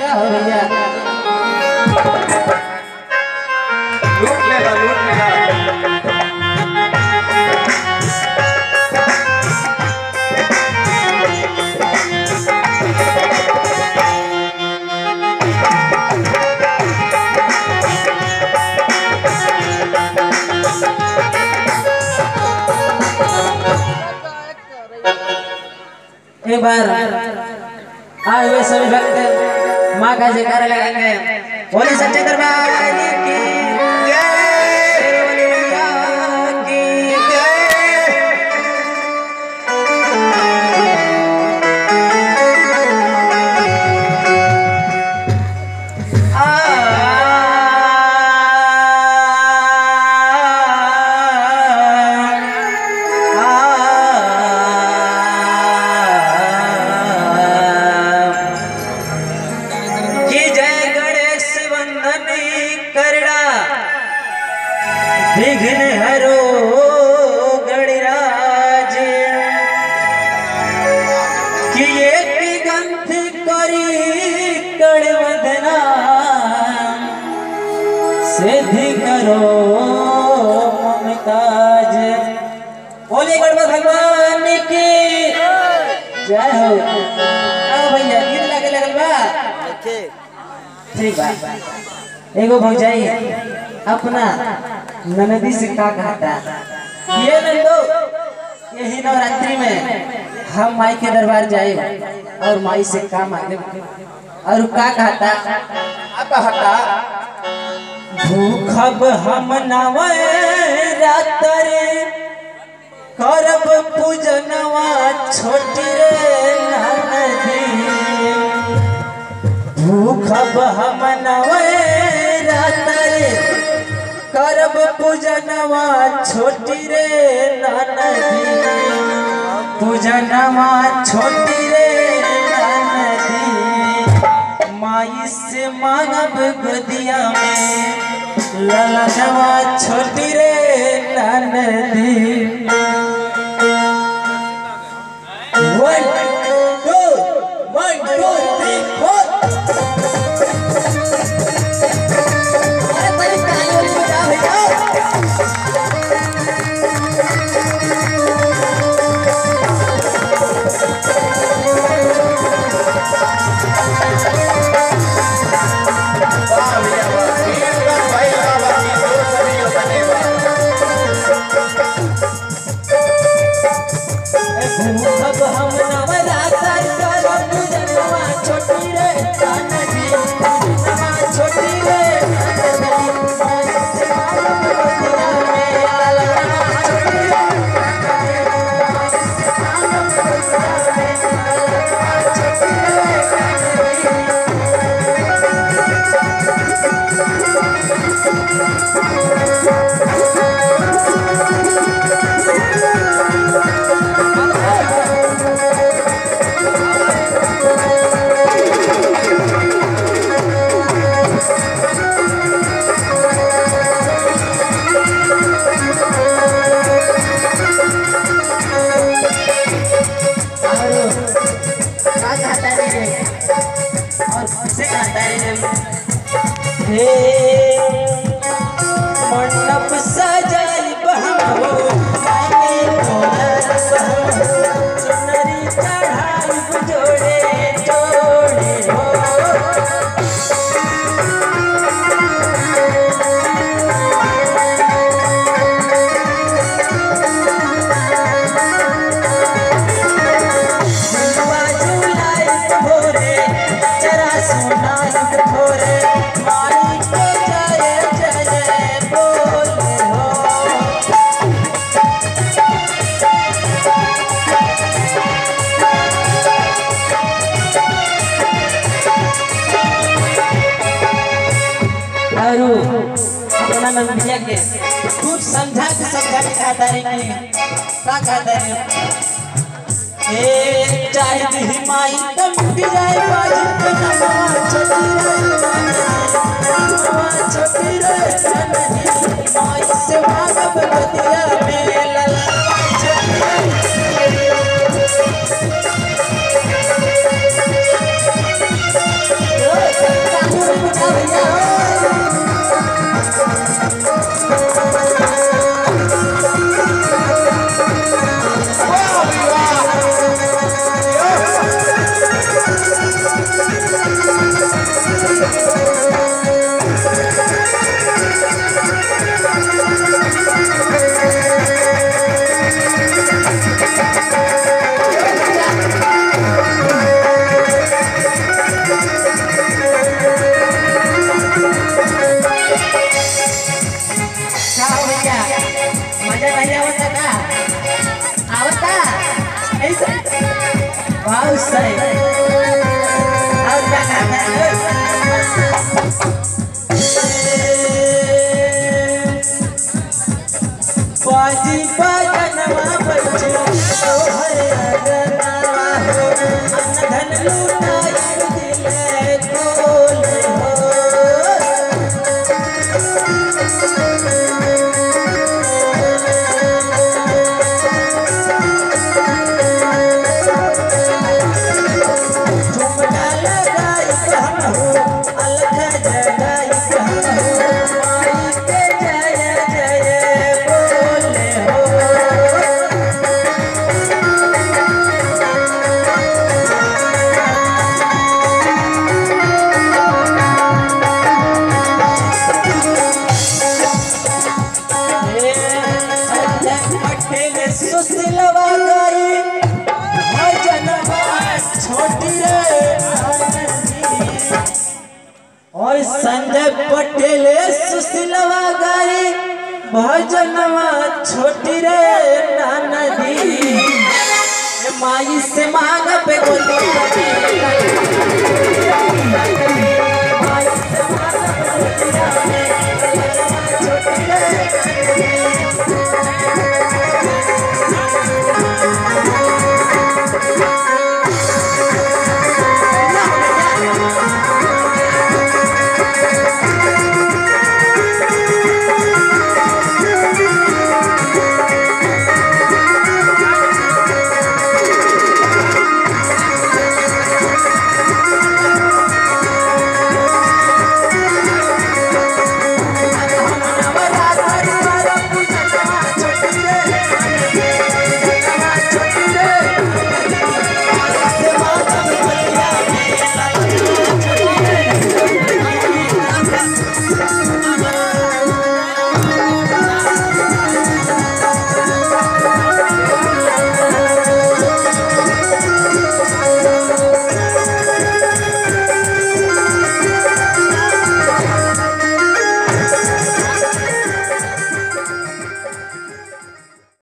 क्या हो भैया लूट लेगा लूट लेगा एक बार आए हुए सभी भक्त माँ का जयकारा लगाएंगे बोले सच्चे दरबार की जय बोले मैया की जय की जय गणेश वंदन करड़ा विघ्न हरो गणराज कि एक गंथ करी कड़वदना सिद्धि करो ममताज बोले गणपत भगवान की जय हो आओ भैया गीत लगे लगल बा ठीक बा एगो भौजाई अपना ननदी से का कहता ये नंदो यही नवरात्रि में हम माई के दरबार जाए और माई से का मांगे और का कहता अब हटा भूखब हम नवरात्रि करब पूजनवा छोटी रे ननदी भूखब हम नवरात्रि करब पूजनवा छोटी रे ननदी पूजनवा छोटी रे ननदी माई से मांगब गोदिया में ललनवा छोटी रे ननदी One, two, one, two, three, four. अरे बड़ी तालियों से बजाओ भैया। वाह भैया वाह कीर्तन भाई बाबा की दो सभी को बनेगा भूखब हम नवरात्र करब पूजनवा छोटी रे कानजी पूजनवा छोटी रे कानजी माई से मांगब गोदिया में ललनवा छोटी रे माई से मांगब गोदिया में ललनवा छोटी रे कानजी और का कहता है रे और किसे कहता है रे हे मंडप सजाई बहमो मायने तोर बहमो चुनरी चढ़ाई जोड़े जोड़े हो झुलवा झुलाई भोरे चरा सुनाई भोरे माई के जय जय बोले हो और अपना नंदिया के खूब समझा के समझा के कहता है कि का कहता है ए चाहे दी माई कम भी जाए बाजी पे नमवा छोटी रे नमवा छोटी रे ननही माई से मांगब गोदिया में ललनवा छोटी रे बाजी बजनवा बच्चे तोहर अगनवा हो अनधन लुटाई दिले कोल हो झुमका लगाई हम हो अलग जगाई हम हो माई के जय जय बोले हो पटेल सुशीलवा गई भजनवा छोटी रे और संजय पटेल सुशीलवा गई भजनवा छोटी रे नानदी माई से मांग पे गोदी